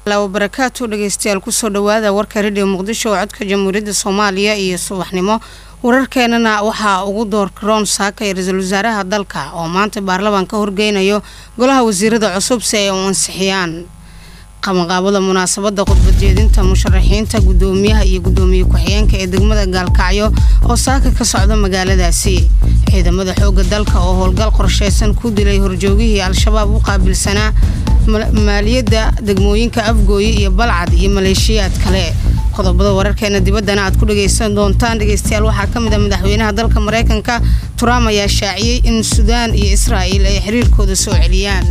barakaatu dhegeystayaal kusoo dhawaada warka radio muqdisho oo codka jamhuuriyadda soomaaliya iyo subaxnimo wararkeenana waxaa ugu doorkaroon saaka ee ra-iisul wasaaraha dalka oo maanta baarlamaan ka horgeynayo golaha wasiirada cusub si ay u ansixiyaan qabanqaabada munaasabada khudbadjeedinta musharaxiinta gudoomiyaha iyo gudoomiye ku-xigeenka ee degmada gaalkacyo oo saaka ka socda magaaladaasi ciidamada xooga dalka oo howlgal qorsheysan ku dilay horjoogihii al-shabaab u qaabilsanaa maaliyadda degmooyinka afgooye iyo balcad iyo maleeshiyaad kale qodobada wararkeena dibaddana aad ku dhageysan doontaan dhegeystayaal waxaa ka mid a madaxweynaha dalka mareykanka trump ayaa shaaciyey in suudaan iyo israa'il ay xiriirkooda soo celiyaan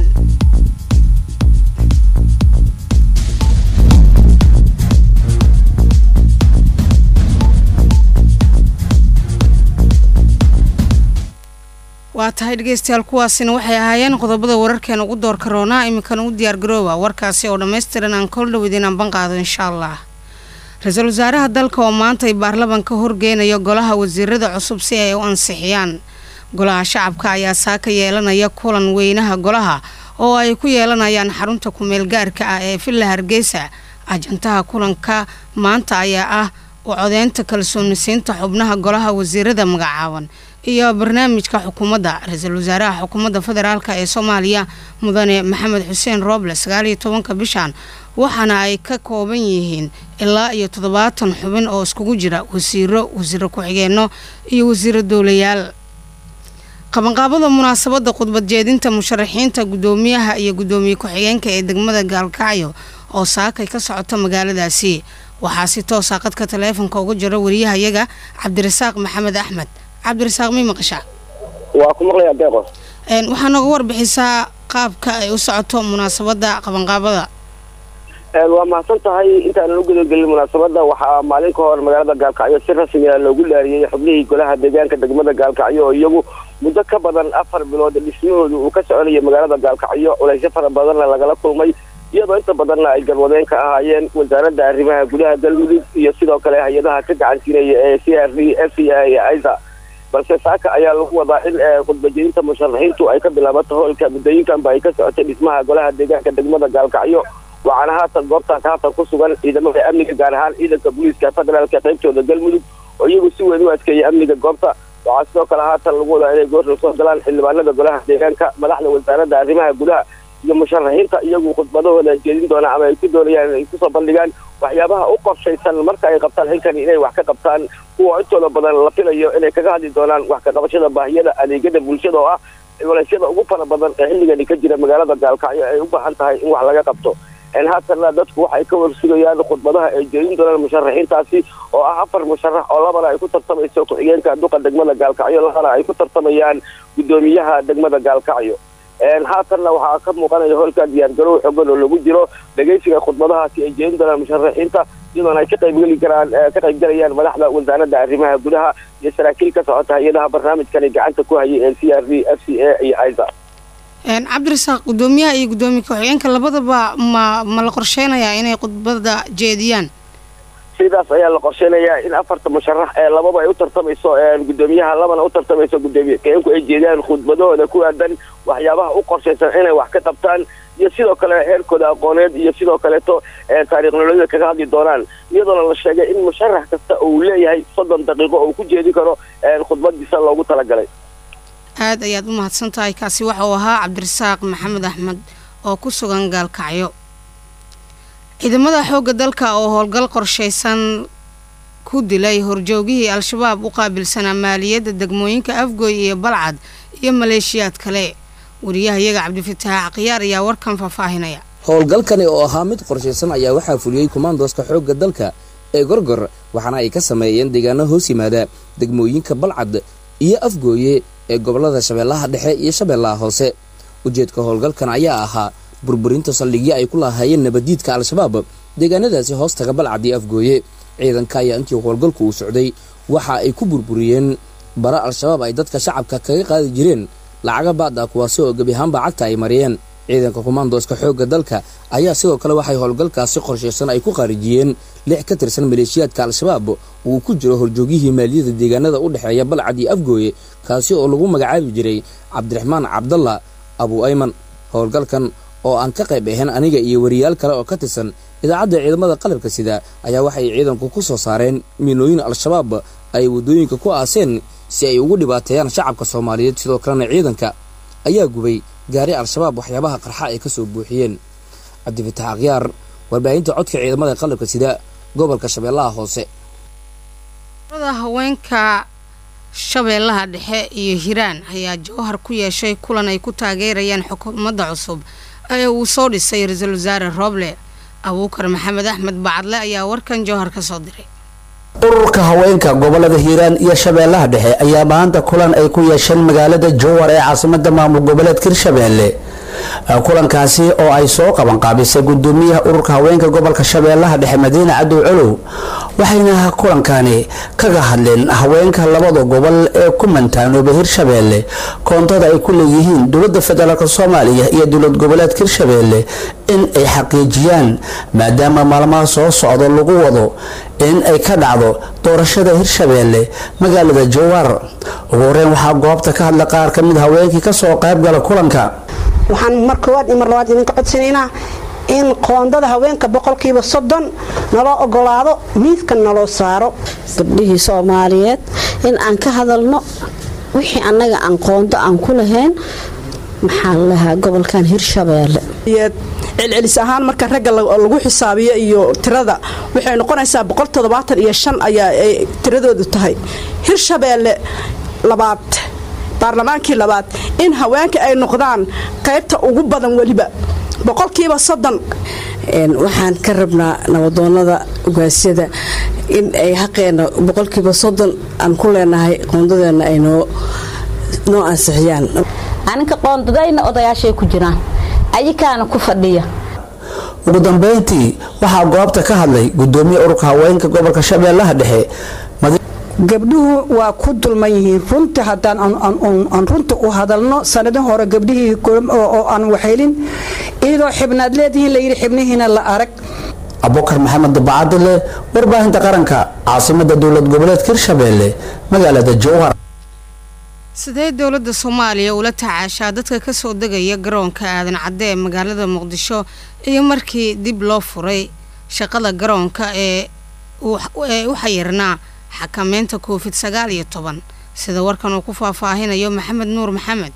waa tahay dhegeystayaal kuwaasina waxay ahaayeen qodobada wararkeena ugu doorka roonaa iminkana u diyaargarooba warkaasi oo dhammaystiran aan kol dhow idin anban qaado insha allah ra-iisul wasaaraha dalka oo maanta ay baarlamanka horgeynayo golaha wasiirada cusub si ay u ansixiyaan golaha shacabka ayaa saaka yeelanaya kulan weynaha golaha oo ay ku yeelanayaan xarunta kumeel gaarka ah ee villa hargeysa ajantaha kulanka maanta ayaa ah u codeynta kalsoonisiinta xubnaha golaha wasiirada magacaaban iyo barnaamijka xukuumadda ra-iisul wasaaraha xukuumadda federaalk ee soomaaliya mudane maxamed xuseen rooble sagaaliyo tobanka bishan waxaana ay ka kooban yihiin ilaa iyo toddobaatan xubin oo iskugu jira wasiiro wasiiro ku-xigeenno iyo wasiiro dowlayaal qabanqaabada munaasabada khudbadjeedinta musharaxiinta gudoomiyaha iyo gudoomiye ku-xigeenka ee degmada gaalkacyo oo saakay ka socota magaaladaasi waxaa si toosa qadka taleefonka uga jira wariyahayaga cabdirasaaq maxamed axmed cabdirasaaq mi maqashaa waa ku maqlaya deeqo waxaa nooga warbixisaa qaabka ay u socoto munaasabada qabanqaabada waa mahadsan tahay intaanan u gudagelin munaasabada waxaa maalin ka hor magaalada gaalkacyo si rasmiga loogu laariyey xubnihii golaha deegaanka degmada gaalkacyo oo iyagu muddo ka badan afar bilood dhismahooda uu ka soconaya magaalada gaalkacyo culaysyo fara badanna lagala kulmay iyadoo inta badanna ay galwadeen ka ahaayeen wasaaradda arrimaha gudaha galmudug iyo sidoo kale hay-adaha ka gacansiinaya ee c r d f c a iyo isa balse saaka ayaa lagu wadaa in khudbajeedinta musharaxiintu ay ka bilaabato howlka muddooyinkanba ay ka socotay dhismaha golaha deegaanka degmada gaalkacyo waxaana haatan goobtaas haatan ku sugan ciidamada amniga gaar ahaan ciidanka booliiska federaalka qaybtooda galmudug oo iyagu si weyn u adkeeyay amniga goobta waxaa sidoo kale haatan lagu wadaa inay goorna soo galaan xildhibaanada golaha deegaanka madaxda wasaaradda arrimaha gudaha iyo musharaxiinta iyagu khudbadahooda jeedin doonaan ama ay ku doonayaan inay kusoo bandhigaan waxyaabaha u qorshaysan marka ay qabtaan xilkani inay wax ka qabtaan kuwa intooda badan la filayo inay kaga hadli doonaan wax ka qabashada baahiyada adeegyada bulshada oo ah culaysyada ugu fara badan ee xilligani ka jira magaalada gaalkacyo ay u baahan tahay in wax laga qabto haatanna dadku waxay ka warsugayaan khudbadaha ay jeedin doonaan musharaxiintaasi oo ah afar musharax oo labana ay ku tartamayso ku-xigeenka duqa degmada gaalkacyo labana ay ku tartamayaan gudoomiyaha degmada gaalkacyo haatanna waxaa ka muuqanaya hoolka diyaargarow xogan oo lagu jiro dhegeysiga khudbadahaasi ay jeedin doonaan musharaxiinta iyadoona ay ka qaybgeli karaan ka qaybgalayaan madaxda wasaaradda arrimaha gudaha iyo saraakiil ka socota hay-adaha barnaamijkani gacanta ku hayay ee c r d f c a iyo isa cabdirasaaq gudoomiyaha iyo gudoomiye ku-xigeenka labadaba ma ma la qorsheynayaa inay khudbada jeediyaan sidaas ayaa la qorsheynayaa in afarta musharax ee lababa ay u tartamayso gudoomiyaha labana u tartamayso gudoomiye ku-xigeenku ay jeediyaan khudbadahooda ku aadan waxyaabaha u qorshaysan inay wax ka qabtaan iyo sidoo kale heerkooda aqooneed iyo sidoo kaleeto taariikh nololeeda kaga hadli doonaan iyadoona la sheegay in musharax kasta uu leeyahay soddon daqiiqo oo ku jeedi karo khudbadiisa loogu talagalay aada ayaad u mahadsan tahay kaasi waxa uu ahaa cabdirasaaq maxamed axmed oo ku sugan gaalkacyo ciidamada xoogga dalka oo howlgal qorshaysan ku dilay horjoogihii al-shabaab u qaabilsanaa maaliyadda degmooyinka afgooy iyo balcad iyo maleeshiyaad kale wariyahayaga cabdifataax khiyaar ayaa warkan faahfaahinaya howlgalkani oo ahaa mid qorshaysan ayaa waxaa fuliyey kumaandooska xoogga dalka ee gorgor waxaana ay ka sameeyeen deegaano hoos yimaada degmooyinka balcad iyo afgooye ee gobolada shabeellaha dhexe iyo shabeellaha hoose ujeedka howlgalkan ayaa ahaa burburinta saldhigyo ay ku lahaayeen nabaddiidka al-shabaab deegaanadaasi hoostaga balcad iyo afgooye ciidanka ayaa intii howlgalku uu socday waxa ay ku burburiyeen bara al-shabaab ay dadka shacabka kaga qaadi jireen lacaga baada kuwaasi oo gebi ahaanba cagta ay mariyeen ciidanka kumaandooska xoogga dalka ayaa sidoo kale waxay howlgalkaasi qorshaysan ay ku qaarijiyeen lix ka tirsan maleeshiyaadka al-shabaab uu ku jiro horjoogihii maaliyada deegaanada u dhexeeya balcad iyo afgooye kaasi oo lagu magacaabi jiray cabdiraxmaan cabdalla abu ayman howlgalkan oo aan ka qayb ahayn aniga iyo wariyaal kale oo ka tirsan idaacadda ciidamada qalabka sida ayaa waxay ciidanku ku soo saareen miinooyin al-shabaab ay waddooyinka ku aaseen si ay ugu dhibaateeyaan shacabka soomaaliyeed sidoo kalena ciidanka ayaa gubay gaari al-shabaab waxyaabaha qarxa ay ka soo buuxiyeen cabdifatax akhyaar warbaahinta codka ciidamada qalabka sida gobolka shabeellaha hoose haweenka shabeellaha dhexe iyo hiiraan ayaa jowhar ku yeeshay kulan ay ku taageerayaan xukuumadda cusub ee uu soo dhisay ra-iisul wasaare rooble abuukar maxamed axmed bacadle ayaa warkan jowhar ka soo diray ururka haweenka gobolada hiiraan iyo shabeellaha dhexe ayaa maanta kulan ay ku yeesheen magaalada jowhar ee caasimada maamul goboleedka hirshabeelle kulankaasi oo ay soo qabanqaabisay gudoomiyaha ururka haweenka gobolka shabeellaha dhexe madiine cadow colow waxayna kulankani kaga hadleen haweenka labada gobol ee ku mantaanooba hirshabeelle koontada ay ku leeyihiin dowlada federaalk soomaaliya iyo dowlad goboleedka hirshabeelle in ay xaqiijiyaan maadaama maalmaha soo socdo lagu wado in ay ka dhacdo doorashada hirshabeelle magaalada jowhar ugu horeyn waxaa goobta ka hadla qaar ka mid haweenkii kasoo qaybgala kulanka waxaan mar koowaad iyo mar labaad idinka codsanaynaa in qoondada haweenka boqolkiiba soddon naloo ogolaado miidka naloo saaro gabdhihii soomaaliyeed in aan ka hadalno wixii annaga aan qoondo aan ku lahayn maxaa lalahaa gobolkan hirshabeelle celcelis ahaan marka ragga lagu xisaabiyo iyo tirada waxay noqonaysaa boqoltoddobaatan iyo shan ayaa ay tiradoodu tahay hirshabeelle labaad baarlamaankii labaad in haweenka ay noqdaan qaybta ugu badan weliba boqolkiiba soddon waxaan ka rabnaa nabadoonada ugaasyada in ay xaqeena boqolkiiba soddon aan ku leenahay qoondadeena ay noo noo ansixiyaan aninka qoondadayna odayaashay ku jiraan ayikaana ku fadhiya ugu dambeyntii waxaa goobta ka hadlay gudoomiye ururka haweenka gobolka shabeellaha dhexe gabdhuhu waa ku dulman yihiin runtii haddaan aan runta u hadalno sanadin hore gabdhihii oo aan waxaylin iyadoo xibnaad leedihiin layidhi xibnihiina la arag abukar maxamed dabacadile warbaahinta qaranka caasimada dowlad goboleedka hirshabeelle magaalada jowhar sidee dowladda soomaaliya ula tacaashaa dadka kasoo degaya garoonka aadan cadde ee magaalada muqdisho iyo markii dib loo furay shaqada garoonka ee u xayirnaa xakameynta covid sagaal iyo toban sida warkan uu ku faahfaahinayo maxamed nuur maxamed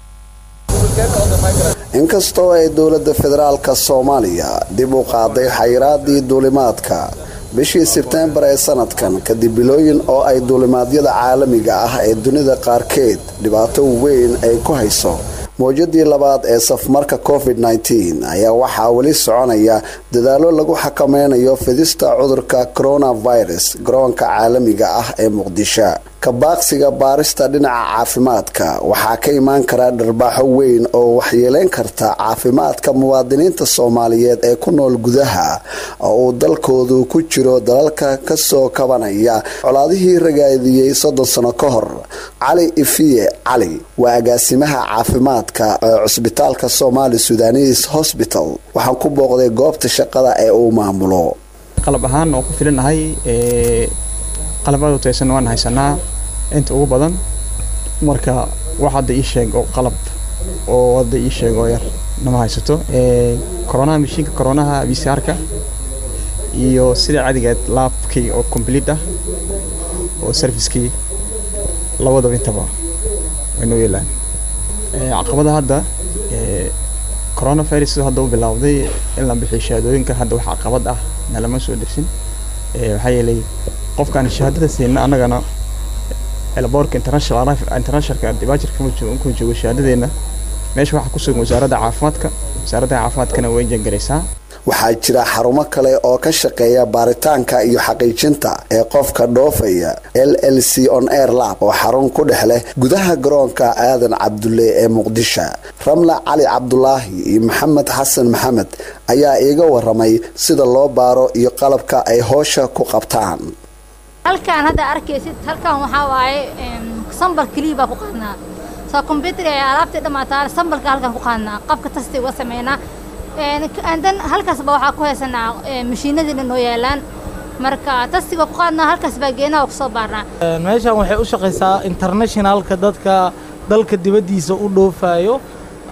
inkastoo ay dowladda federaalka soomaaliya dib u qaaday xayiraadii duulimaadka bishii sebteembar ee sanadkan kadib bilooyin oo ay duulimaadyada caalamiga ah ee dunida qaarkeed dhibaato weyn ay ku hayso mowjadii labaad ee safmarka covid ayaa waxaa weli soconaya dadaalo lagu xakameynayo fidista cudurka coronavirus garoonka caalamiga ah ee muqdisho kabaaqsiga baarista dhinaca caafimaadka waxaa ka imaan kara dharbaaxo weyn oo waxyeeleyn karta caafimaadka muwaadiniinta soomaaliyeed ee ku nool gudaha oo uu dalkoodu ku jiro dalalka kasoo kabanaya colaadihii ragaadiyey soddon sano ka hor cali ifiye cali waa agaasimaha caafimaadka ee cusbitaalka somaali sudanis hosbital waxaan ku booqday goobta shaqada ee uu maamulo qalab ahaan oo ku filinahay qalab aad u taysan waan haysanaa inta ugu badan marka wax hadda ii sheeg oo qalab oo hadda ii sheeg oo yar nama haysato koronaha mashiinka koronaha vcr-ka iyo sida cadigeed laabkii oo complete ah oo servicekii labadaba intaba way noo yeelaan caqabada hadda coronavirus hadda u bilowday in la bixiyo shahaadooyinka hadda wax caqabad ah nalama soo dersin waxaa yeelay qofkaan shahaadada siina annagana elboorka international internationalka dibaajarka ku joogo shahaadadeena meesha waxaa ku sugan wasaaradda caafimaadka wasaaradda caafimaadkana way jangaraysaa waxaa jira xarumo kale oo ka shaqeeya baaritaanka iyo xaqiijinta ee qofka dhoofaya l l c on air lab oo xarun ku dhex leh gudaha garoonka aadan cabdulle ee muqdisho ramla cali cabdulaahi iyo maxamed xasan maxamed ayaa iiga waramay sida loo baaro iyo qalabka ay hoosha ku qabtaan halkaan hadda arkaysid halkaan waxaa waaye sambal keliya baa ku qaadnaa soo kombyutar ay alaabtii dhammaataa sambalka halkaan ku qaadnaa qabka tasti uga sameynaa dan halkaasba waxaa ku haysanaa mashiinadiina noo yaalaan marka tastiga ku qaadnaa halkaas baa geenaha kusoo baarnaa meeshan waxay u shaqaysaa internationalka dadka dalka dibaddiisa u dhoofayo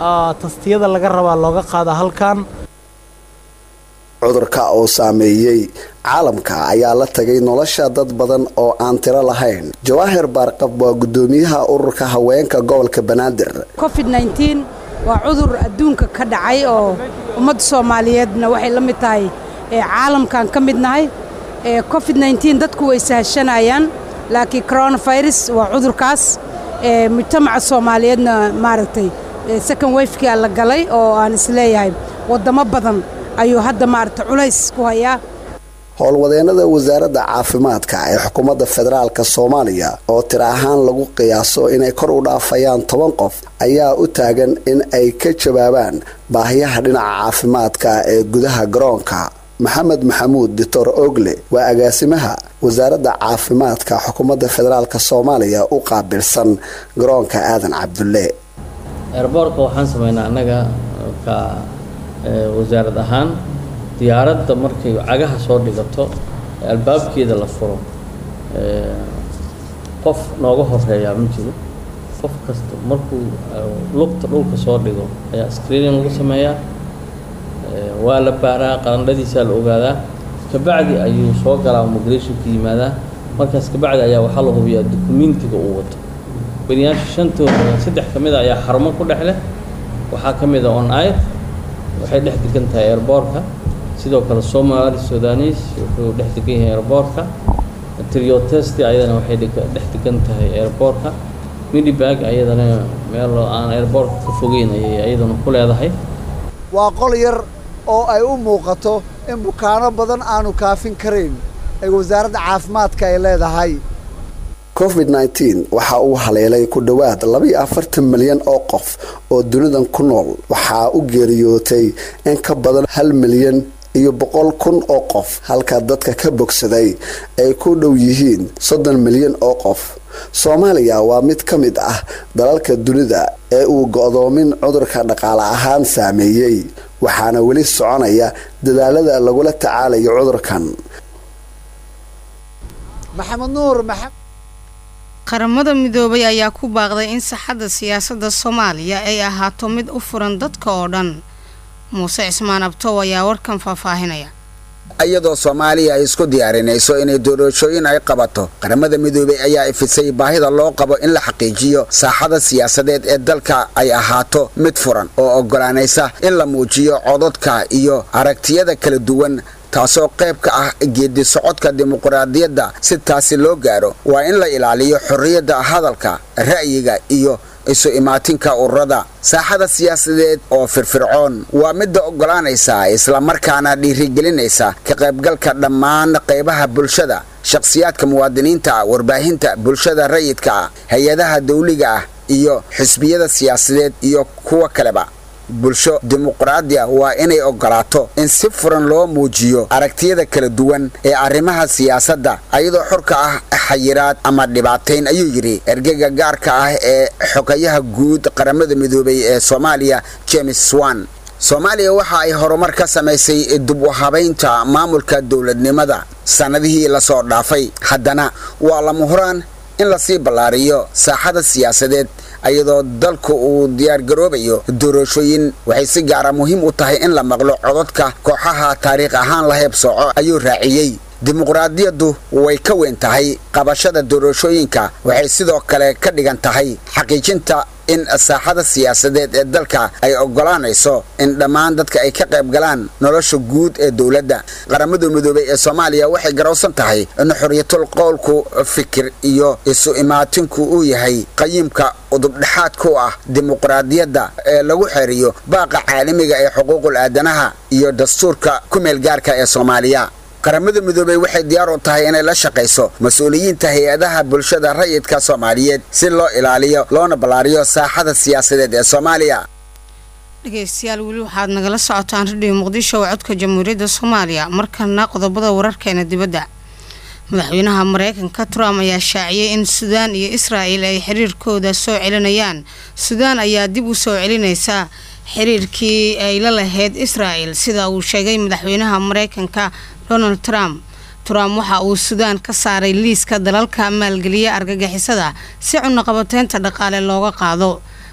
tastiyada laga rabaa looga qaada halkan cudurka oo saameeyey caalamka ayaa la tagay nolosha dad badan oo aan tiro lahayn jawaahir baarqab waa guddoomiyaha ururka haweenka gobolka banaadir covid waa cudur adduunka ka dhacay oo ummadda soomaaliyeedna waxay la mid tahay caalamkan ka mid nahay covid dadku way sahashanayaan laakiin coronavirus waa cudurkaas mujtamaca soomaaliyeedna maaragtay second wafekia la galay oo aan isleeyahay waddamo badan ayuu hadda maaragtay culays ku hayaa howlwadeennada wasaaradda caafimaadka ee xukuumadda federaalka soomaaliya oo tiro ahaan lagu qiyaaso inay kor u dhaafayaan toban qof ayaa u taagan in ay ka jawaabaan baahiyaha dhinaca caafimaadka ee gudaha garoonka maxamed maxamuud doctor ogle waa agaasimaha wasaaradda caafimaadka xukuumadda federaalk soomaaliya u qaabilsan garoonka aadan cabdulle eerboorka waxaan sameynaa annaga ka wasaarad ahaan diyaaradda markay cagaha soo dhigato albaabkeeda la furo qof nooga horeeyaa ma jiro qof kasta markuu lugta dhulka soo dhigo ayaa screening lagu sameeyaa waa la baaraa qalandhadiisaa la ogaadaa kabacdi ayuu soo galaa migrationka yimaadaa markaas kabacdi ayaa waxaa la hubiyaa dukumentiga uu wato beriyaasha shantooda saddex ka mid a ayaa xarumo ku dhex leh waxaa ka mid a on air waxay dhex degan tahay airboortka sidoo kale somali sudanis wuxuu dhex degan yahay airboortka triotesti ayadana waxay dhex degan tahay airboortka midibag ayadana meel aan airboortka ka fogeyn ayay ayadana ku leedahay waa qol yar oo ay u muuqato in bukaano badan aanu kaafin karayn ee wasaaradda caafimaadka ay leedahay covid waxa uu haleelay ku dhowaad labaiyo afartan milyan oo qof oo dunidan ku nool waxaa u geeriyootay in ka badan hal milyan iyo boqol kun oo qof halka dadka ka bogsaday ay ku dhow yihiin soddon milyan oo qof soomaaliya waa mid ka mid ah dalalka dunida ee uu go'doomin cudurka dhaqaale ahaan saameeyey waxaana weli soconaya dadaalada lagula tacaalayo cudurkan maxamed nuur qaramada midoobay ayaa ku baaqday in saxadda siyaasadda soomaaliya ay ahaato mid u furan dadka oo dhan muuse cismaan abtow ayaa warkan faahfaahinaya iyadoo soomaaliya ay isku diyaarinayso inay doorashooyin ay qabato qaramada midoobey ayaa ifisay baahida loo qabo in la xaqiijiyo saaxada siyaasadeed ee dalka ay ahaato mid furan oo oggolaanaysa in la muujiyo codadka iyo aragtiyada kala duwan taasoo qayb ka ah geedi socodka dimuqraadiyadda si taasi loo gaaro waa in la ilaaliyo xorriyadda hadalka ra'yiga iyo isu imaatinka ururada saaxada siyaasadeed oo firfircoon waa midda oggolaanaysa islamarkaana dhiirigelinaysa ka qaybgalka dhammaan qaybaha bulshada shakhsiyaadka muwaadiniinta ah warbaahinta bulshada rayidka ah hay-adaha dawliga ah iyo xisbiyada siyaasadeed iyo kuwa kaleba bulsho dimuqraadiya waa inay oggolaato in si furan loo muujiyo aragtiyada kala duwan ee arrimaha siyaasadda ayadoo xorka ah xayiraad ama dhibaatayn ayuu yidhi ergega gaarka ah ee xogayaha guud qaramada midoobay ee soomaaliya james swan soomaaliya waxa ay horumar ka samaysay dib u habaynta maamulka dowladnimada sannadihii lasoo dhaafay haddana waa lama huraan in lasii ballaariyo saaxada siyaasadeed ayadoo dalku uu diyaargaroobayo doorashooyin waxay si gaara muhiim u tahay in la maqlo codadka kooxaha taariikh ahaan la heebsooco ayuu raaciyey dimuqraadiyaddu way ka weyn tahay qabashada doorashooyinka waxay sidoo kale ka dhigan tahay xaqiijinta in saaxada siyaasadeed ee dalka ay oggolaanayso in dhammaan dadka ay ka qayb galaan nolosha guud ee dowladda qaramada midoobey ee soomaaliya waxay garowsan tahay in xorriyatul qowlku fikir iyo isu imaatinku uu yahay qayiimka udubdhexaad ku ah dimuqraadiyadda ee lagu xeriyo baaqa caalamiga ee xuquuqul aadanaha iyo dastuurka ku meel gaarka ee soomaaliya qaramada midoobey waxay diyaar u tahay inay la shaqayso mas-uuliyiinta hay-adaha bulshada rayidka soomaaliyeed si loo ilaaliyo loona ballaariyo saaxada siyaasadeed ee soomaaliya dhegeystayaal weli waxaad nagala socotaan radhiyo muqdisho oo codka jamhuuriyadda soomaaliya markana qodobada wararkeena dibadda madaxweynaha mareykanka trump ayaa shaaciyey in suudaan iyo israa'el ay xiriirkooda soo celinayaan suudaan ayaa dib u soo celinaysa xiriirkii ay la lahayd israa'el sida uu sheegay madaxweynaha mareykanka donald trump trump waxa uu suudaan ka saaray liiska dalalka maalgeliya argagixisada si cunaqabateynta dhaqaale looga qaado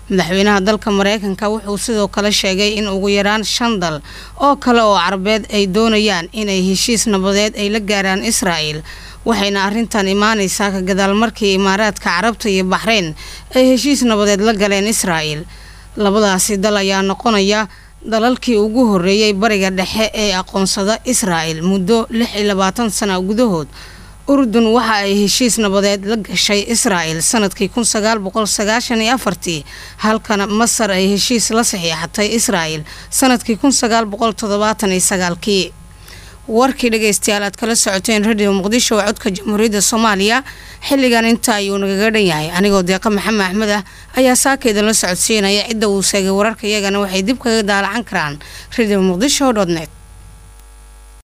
madaxweynaha dalka mareykanka wuxuu sidoo kale sheegay in ugu yaraan shan dal oo kale oo carabeed ay doonayaan inay heshiis nabadeed ay la gaaraan israa'el waxayna arrintan imaaneysaa ka gadaal markii imaaraadka carabta iyo baxreyn ay heshiis nabadeed la galeen israa'el labadaasi dal ayaa noqonaya dalalkii ugu horeeyay bariga dhexe ee aqoonsada israa'el muddo lix iyo labaatan sana gudahood urdun waxa ay heshiis nabadeed la gashay israa'el sanadkii kun sagaal boqol sagaashan iyo afartii halkana masar ay heshiis la saxiixatay israa'el sanadkii kun sagaal boqol toddobaatan iyo sagaalkii warkii dhageystayaal aad kala socoteen radio muqdisho oo codka jamhuuriyadda soomaaliya xilligan inta ayuu nagaga dhan yahay anigoo deeqa maxamed axmed ah ayaa saaka idinla socodsiinaya cidda uu seegay wararka iyagana waxay dib kaga daalacan karaan radio muqdisho dot net